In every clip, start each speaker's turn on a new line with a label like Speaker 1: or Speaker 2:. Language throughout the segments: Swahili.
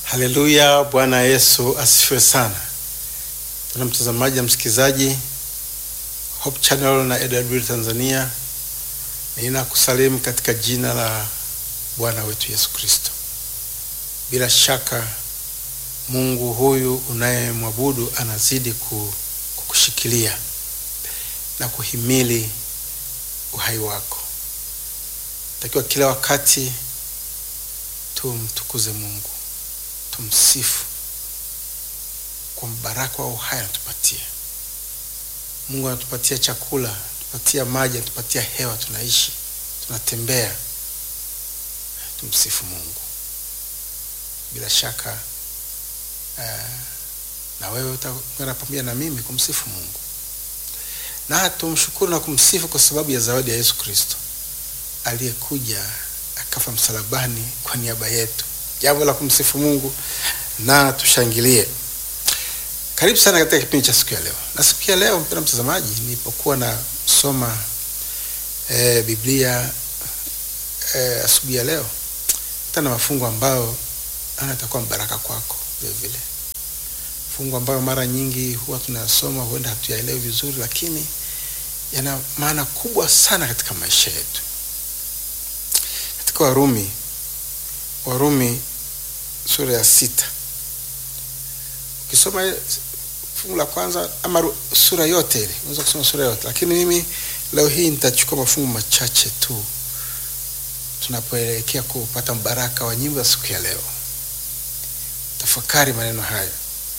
Speaker 1: Haleluya, Bwana Yesu asifiwe sana. Tuna mtazamaji na msikilizaji Hope Channel na AWR Tanzania, ninakusalimu katika jina la Bwana wetu Yesu Kristo. Bila shaka Mungu huyu unayemwabudu anazidi kukushikilia na kuhimili uhai wako. Takiwa kila wakati tumtukuze Mungu, tumsifu kwa mbaraka wa uhai anatupatia. Mungu anatupatia chakula, anatupatia maji, anatupatia hewa, tunaishi, tunatembea. Tumsifu Mungu. Bila shaka uh, na wewe utaungana pamoja na mimi kumsifu Mungu na tumshukuru na kumsifu kwa sababu ya zawadi ya Yesu Kristo aliyekuja akafa msalabani kwa niaba yetu. Jambo la kumsifu Mungu na tushangilie. Karibu sana katika kipindi cha siku ya leo. Na siku ya leo, mpendwa mtazamaji, nilipokuwa nasoma e, Biblia e, asubuhi ya leo tana mafungu ambayo anatakuwa mbaraka kwako vile vile, fungu ambayo mara nyingi huwa tunayasoma, huenda hatuyaelewi vizuri, lakini yana maana kubwa sana katika maisha yetu. Katika Warumi, Warumi sura ya sita ukisoma fungu la kwanza ama sura yote ile, unaweza kusoma sura yote, lakini mimi leo hii nitachukua mafungu machache tu tunapoelekea kupata mbaraka wa nyimbo za siku ya leo. Tafakari maneno haya.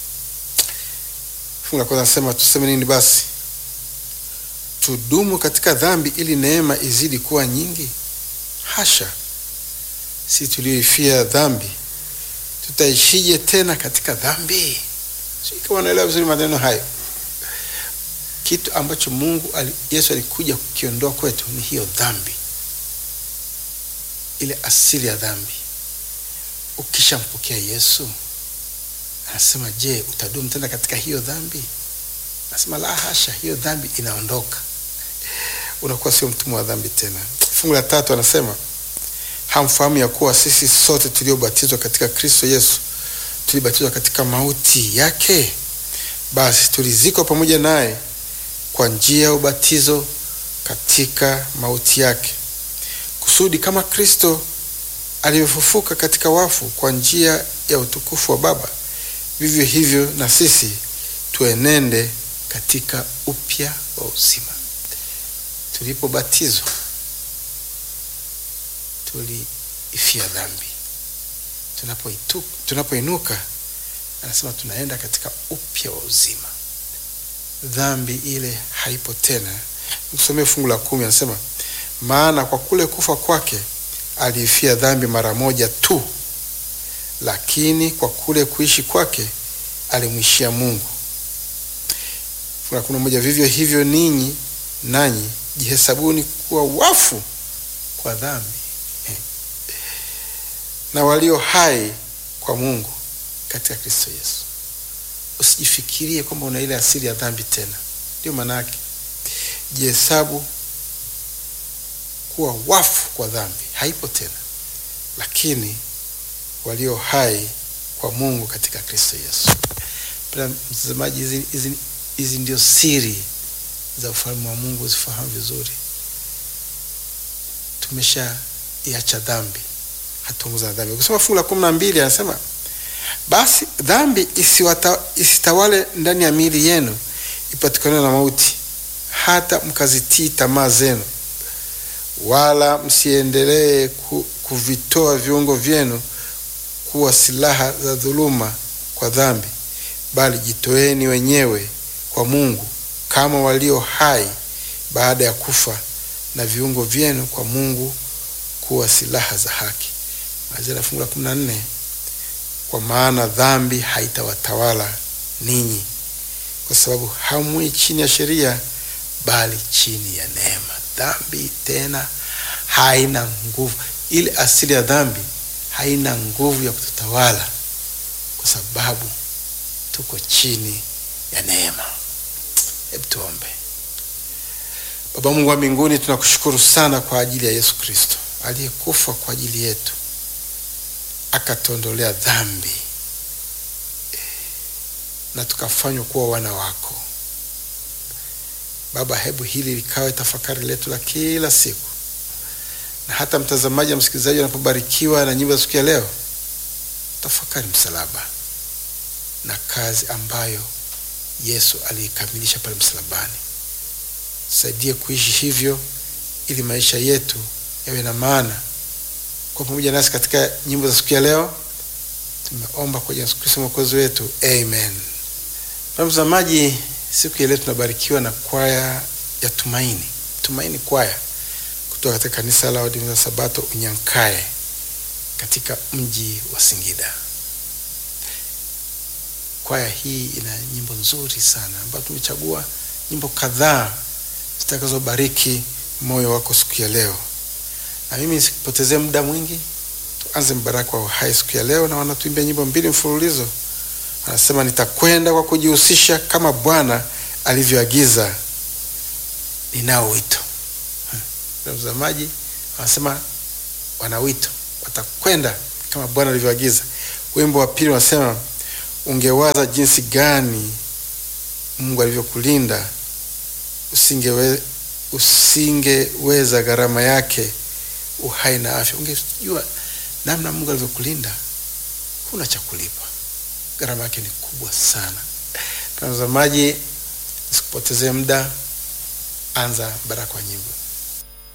Speaker 1: Fungu la kwanza nasema, tuseme nini basi? Tudumu katika dhambi ili neema izidi kuwa nyingi? Hasha! Si tulioifia dhambi tutaishije tena katika dhambi? Sijui kama unaelewa vizuri maneno hayo. Kitu ambacho Mungu ali, Yesu alikuja kukiondoa kwetu ni hiyo dhambi, ile asili ya dhambi. Ukishampokea Yesu, anasema je, utadumu tena katika hiyo dhambi? Anasema la hasha, hiyo dhambi inaondoka, unakuwa sio mtumwa wa dhambi tena. Fungu la tatu anasema hamfahamu ya kuwa sisi sote tuliobatizwa katika Kristo Yesu tulibatizwa katika mauti yake? Basi tulizikwa pamoja naye kwa njia ya ubatizo katika mauti yake, kusudi kama Kristo alivyofufuka katika wafu kwa njia ya utukufu wa Baba, vivyo hivyo na sisi tuenende katika upya wa uzima. Tulipobatizwa tuliifia dhambi. Tunapoinuka, tunapoinuka anasema tunaenda katika upya wa uzima. Dhambi ile haipo tena. Msomee fungu la kumi, anasema maana kwa kule kufa kwake aliifia dhambi mara moja tu, lakini kwa kule kuishi kwake alimwishia Mungu. Fungu la kumi na moja, vivyo hivyo ninyi nanyi jihesabuni kuwa wafu kwa dhambi na walio hai kwa Mungu katika Kristo Yesu. Usijifikirie kwamba una ile asili ya dhambi tena, ndio maana yake. Jihesabu kuwa wafu kwa dhambi, haipo tena, lakini walio hai kwa Mungu katika Kristo Yesu. Pia mtazamaji, hizi, hizi, hizi ndio siri za ufalme wa Mungu, uzifahamu vizuri. Tumesha iacha dhambi hatuongoza na dhambi. Ukisoma fungu la kumi na mbili anasema basi dhambi isiwata, isitawale ndani ya miili yenu ipatikane na mauti, hata mkazitii tamaa zenu, wala msiendelee ku, kuvitoa viungo vyenu kuwa silaha za dhuluma kwa dhambi, bali jitoeni wenyewe kwa Mungu kama walio hai baada ya kufa, na viungo vyenu kwa Mungu kuwa silaha za haki. Malizia fungu la kumi na nne kwa maana dhambi haitawatawala ninyi, kwa sababu hamwi chini ya sheria, bali chini ya neema. Dhambi tena haina nguvu, ile asili ya dhambi haina nguvu ya kututawala, kwa sababu tuko chini ya neema. Hebu tuombe. Baba Mungu wa mbinguni, tunakushukuru sana kwa ajili ya Yesu Kristo aliyekufa kwa ajili yetu akatuondolea dhambi na tukafanywa kuwa wana wako. Baba, hebu hili likawe tafakari letu la kila siku, na hata mtazamaji na msikilizaji wanapobarikiwa na nyimbo za siku ya leo, tafakari msalaba na kazi ambayo Yesu aliikamilisha pale msalabani. Saidie kuishi hivyo ili maisha yetu yawe na maana. Kwa pamoja nasi katika nyimbo za siku ya leo, tumeomba kwa Yesu Kristo mwokozi wetu, amen. Mtazamaji, siku ya leo tunabarikiwa na kwaya ya Tumaini, Tumaini kwaya kutoka katika kanisa la Waadventista Sabato Unyankae katika mji wa Singida. Kwaya hii ina nyimbo nzuri sana ambayo tumechagua nyimbo kadhaa zitakazobariki moyo wako siku ya leo, na mimi sikupotezee muda mwingi, tuanze mbaraka wa uhai siku ya leo, na wanatuimbia nyimbo mbili mfululizo. Anasema, nitakwenda kwa kujihusisha kama Bwana alivyoagiza, ninao wito. Mtazamaji, wanasema wana wito, watakwenda kama Bwana alivyoagiza. Wimbo wa pili wanasema, ungewaza jinsi gani Mungu alivyokulinda usingewe, usingeweza gharama yake uhai na afya. Ungejua namna Mungu alivyokulinda, huna cha kulipa, gharama yake ni kubwa sana. Mtazamaji, sikupotezee muda, anza baraka wa nyimbo.